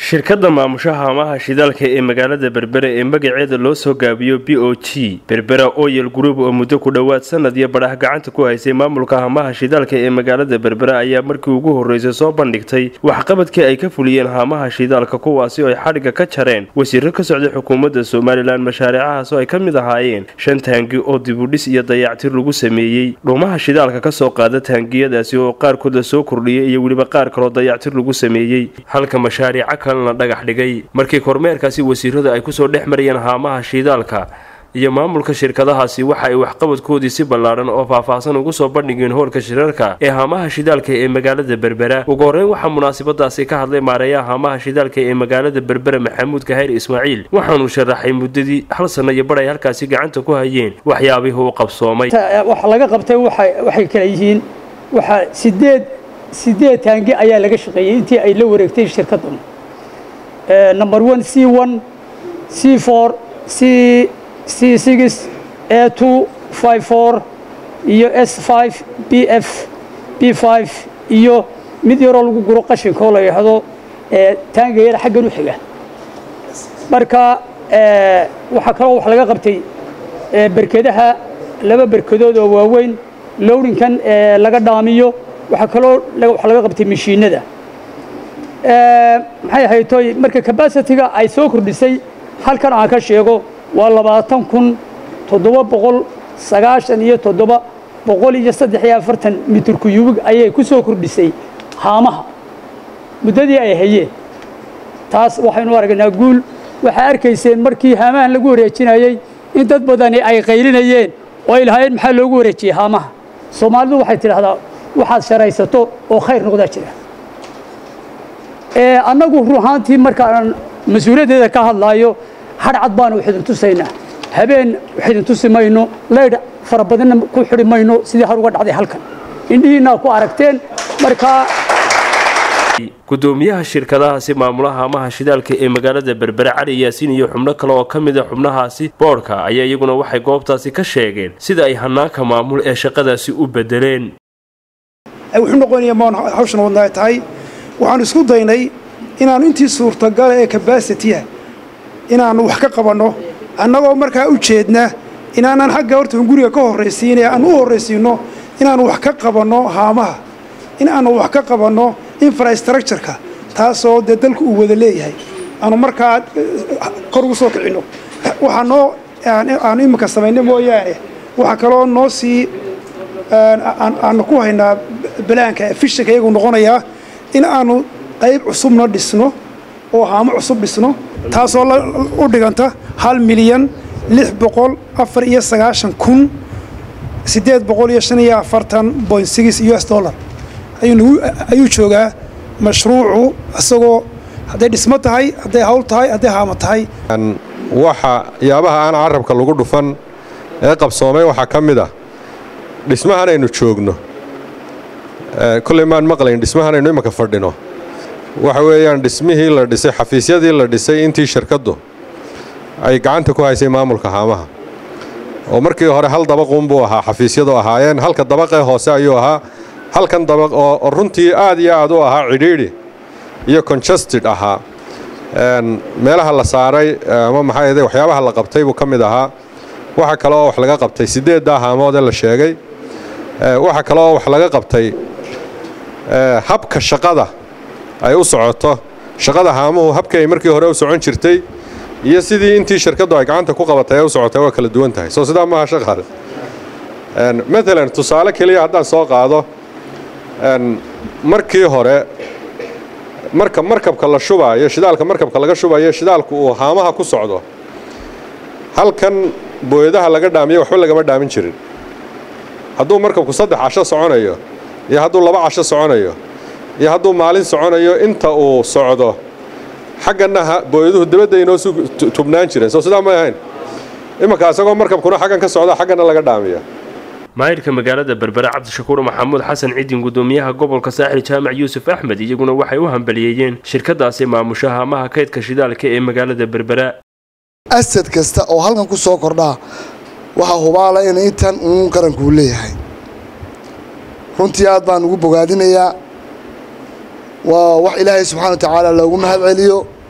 shirkadda maamusha haamaha shidaalka ee magaalada berbere ee magaceeda loo soo gaabiyo b o g berbera oyel group oo muddo ku dhowaad sanad iyo badhax gacanta ku haysay maamulka haamaha shidaalka ee magaalada berbere ayaa markii ugu horreysay soo bandhigtay waxqabadkii ay ka fuliyeen haamaha shidaalka kuwaasi oo ay xadhigga ka jareen wasiiro ka socday xukuumadda somalilan mashaariicahaas oo ay ka mid ahaayeen shan taangi oo dibudhis iyo dayactir lagu sameeyey dhuumaha shidaalka ka soo qaada taangiyadaasi oo qaarkood la soo kordhiyay iyo weliba qaar kaloo dayactir lagu sameeyey halka mashaariica kalena dhagax dhigay markii kormeerkaasi wasiiradu ay kusoo dhex marayeen haamaha shidaalka iyo maamulka shirkadahaasi waxa ay waxqabadkoodii si ballaadhan oo faahfaahsan ugu soo bandhigeen hoolka shirarka ee haamaha shidaalka ee magaalada berbera ugu horreyn waxaa munaasabadaasi ka hadlay maareeyaha haamaha shidaalka ee magaalada berbera maxamuud kahayr ismaaciil waxaanu sharaxay muddadii hal sanno iyo badh ay halkaasi gacanta ku hayeen waxyaabihii u qabsoomay waxa laga qabtay waxay kala yihiin waxaa sideed sideed taangi ayaa laga shaqeeyey intii ay la wareegtay shirkaddan number one c one c four c c six a two five four iyo s five b f b five iyo mid yaroo lagu guro qashinka oo la yidhaahdo taangayada xaggan u xiga marka waxaa kaloo wax laga qabtay berkedaha laba berkedood oo waaweyn lowdinkan laga dhaamiyo waxaa kaloo wax laga qabtay mashiinada maxay ahaytoy marka cabacitiga ay soo kordhisay halkan aan ka sheego waa labaatan kun toddoba boqol sagaashan iyo toddoba boqol iyo saddex iyo afartan mitir kuyubig ayay ku soo kordhisay haamaha muddadii ay hayeen taas waxaynu aragnaa guul waxaa arkayseen markii haamahan lagu wareejinayey in dad badani ay qaylinayeen oo ay lahaayeen maxaa loogu wareejiyey haamaha soomaalidu waxay tidhaahdaa waxaad sharaysato oo khayr noqdaa jira annagu ruhaantii markaan mas-uuliyaddeeda ka hadlaayo hadhcad baanu wax idin tusaynaa habeen wax idin tusi mayno laydh fara badanna ku xidhi mayno sidii har uga dhacday halkan indhihiinaa ku aragteen markaa gudoomiyaha shirkadahaasi maamulaha haamaha shidaalka ee magaalada berbere cali yaasiin iyo xubno kale oo ka mid a xubnahaasi boodhka ayaa iyaguna waxay goobtaasi ka sheegeen sida ay hanaanka maamul ee shaqadaasi u bedeleen wuxuu noqonaya maan hawshan wadnaa tahay waxaanu isku daynay inaannu intii suurtagala ee kabasitiya inaannu wax ka qabanno annagoo markaa u jeedna inaanan xagga horta guriga ka horraysiinay aan u horraysiinno inaannu wax ka qabanno haamaha in aannu wax ka qabanno infrastructureka taasoo dee dalku uu wada leeyahay aanu markaa kor ugu soo kicinno waxaa noo aanu iminka samaynay mooyaane waxaa kaloo noo sii aanu ku haynaa balaanka fishanka iyagu noqonayaa in aanu qayb cusubna dhisno oo haamo cusub dhisno taasoo u dhiganta hal milyan lix boqol afar iyo sagaashan kun siddeed boqol iyo shan iyo afartan point six u s dollar ayuu joogaa mashruucu isagoo hadday dhismo tahay hadday hawl tahay hadday haamo tahay waxa yaabaha aan carabka lagu dhufan ee qabsoomay waxaa ka mid ah dhismahan aynu joogno kolley maan maqlayn dhismahan aynu imaka fadhino waxa weeyaan dhismihii la dhisay xafiisyadii la dhisay intii shirkaddu ay gacanta ku haysay maamulka haamaha oo markii hore hal dabaquun buu ahaa xafiisyadu ahaayeen halka dabaqee hoose ayuu ahaa halkan dabaq oo runtii aad iyo aad u ahaa cidhiidhi iyo conjusted ahaa meelaha la saaray ama maxaa waxyaabaha la qabtay buu ka mid ahaa waxa kale oo wax laga qabtay siddeeddaa haamoodee la sheegay waxa kale oo wax laga qabtay habka shaqada ay u socoto shaqada haamuhu habkii ay markii hore u socon jirtay iyo sidii intii shirkaddu ay gacanta ku qabatay ay u socotay waa kala duwan tahay soo sidaa maaha shaqaale maalan tusaale keliya haddaan soo qaado markii hore marka markabka la shubaayo shidaalka markabka laga shubayo shidaalku uu haamaha ku socdo halkan booyadaha laga dhaamiyo waxba lagama dhaamin jirin hadduu markabku saddex casho soconayo iyo hadduu laba casho soconayo iyo hadduu maalin soconayo inta uu socdo xagganna booyaduhu dabadda inoo su tubnaan jireen soo sidaa may ahayn imanka isagoo markabkuna xaggan ka socda xagganna laga dhaamiya maayirka magaalada berbere cabdishakuur maxamuud xasan cidin gudoomiyaha gobolka saaxil jaamac yuusuf axmed iyaguna waxay u hambaliyeeyeen shirkadaasi maamusha haamaha kaydka shidaalka ee magaalada berbera asad kasta oo halkan ku soo kordhaa waxaa hubaala in intan uun qarankuu leeyahay runtii aad baan ugu bogaadinayaa waa wax ilaahay subxana wa tacaala loogu mahad celiyo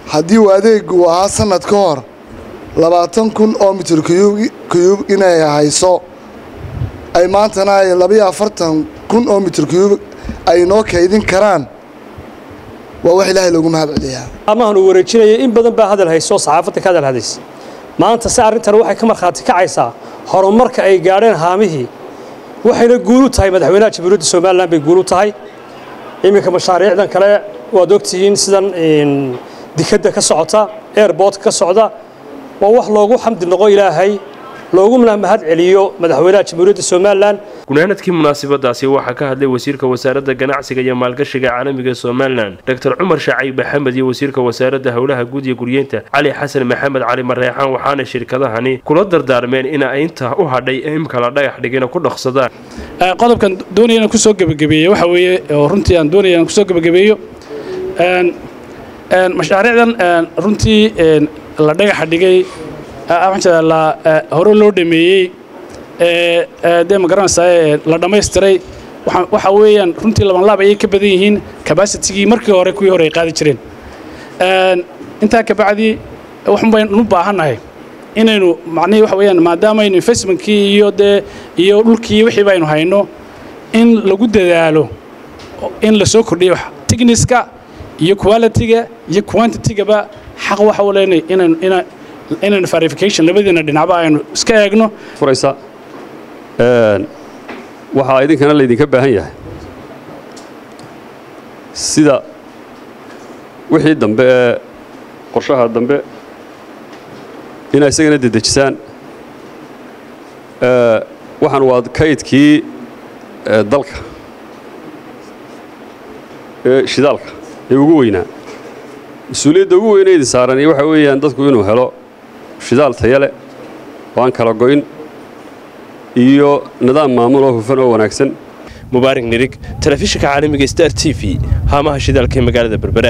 haddii uu adeegu ahaa sanad ka hor labaatan kun oo mitir kuyub inay hayso ay maantana ay labayo afartan kun oo mitir kuyub ay noo kaydin karaan waa wax ilaahay loogu mahad celiyaa amahan uu wareejinayay in badan baa hadal hayso saxaafadda ka hadal hadays maanta se arrintan waxay ka markhaati kacaysaa horumarka ay gaadheen haamihii waxayna guul u tahay madaxweynaha jamhuuriyadda somalilan bay guul u tahay iminka mashaariicdan kale waad ogtihiin sidan dikadda ka socota airboortka ka socda waa wax loogu xamdi noqo ilaahay looguna mahad celiyo madaxweynaha jamhuuriyadda somalilan gunaanadkii munaasabadaasi waxaa ka hadlay wasiirka wasaaradda ganacsiga iyo maalgashiga caalamiga somalilan doctor cumar shacayb maxamed iyo wasiirka wasaaradda howlaha guud iyo guryeynta cali xasan maxamed cali mareexaan waxaana shirkadahani kula dardaarmeen in ay intaa u hadhay ee imka la dhagax dhigina ku dhaqsadaan qodobkan doonaya inaan kusoo gebagabeeyo waxa weeye oo runtii aan doonaya inaan kusoo gebagabeeyo mashaariicdan runtii la dhagaxa dhigay la hore loo dhameeyey dee ma garanaysaa la dhammaystiray waxa weeyaan runtii labanlaab ayay ka badan yihiin cabacitigii markii hore kuwii hore ay qaadi jireen intaa kabacdi waxun baynu u baahannahay inaynu macnihii waxa weeyaan maadaamaynu investmentkii iyo dee iyo dhulkii wixii baynu hayno in lagu dadaalo in la soo kordhiyo wax techniska iyo quality-ga iyo quantity-gaba xaq waxa u leenay inaynu ina inaynu verification labadiina dhinacba aynu iska eegno furaysa waxaa idinkana laydinka baahan yahay sida wixii dambe ee qorshaha dambe inaa isagana dedejisaan waxaan waa kaydkii dalka ee shidaalka ee ugu weynaa mas-uuliyadda ugu weyna idin saaran iyo waxa weeyaan dadku inuu helo shidaal taya leh oo aan kala goyn iyo nidaam maamul oo hufan oo wanaagsan mubaarak nirig telefishinka caalamiga star t v haamaha shidaalka ee magaalada berbera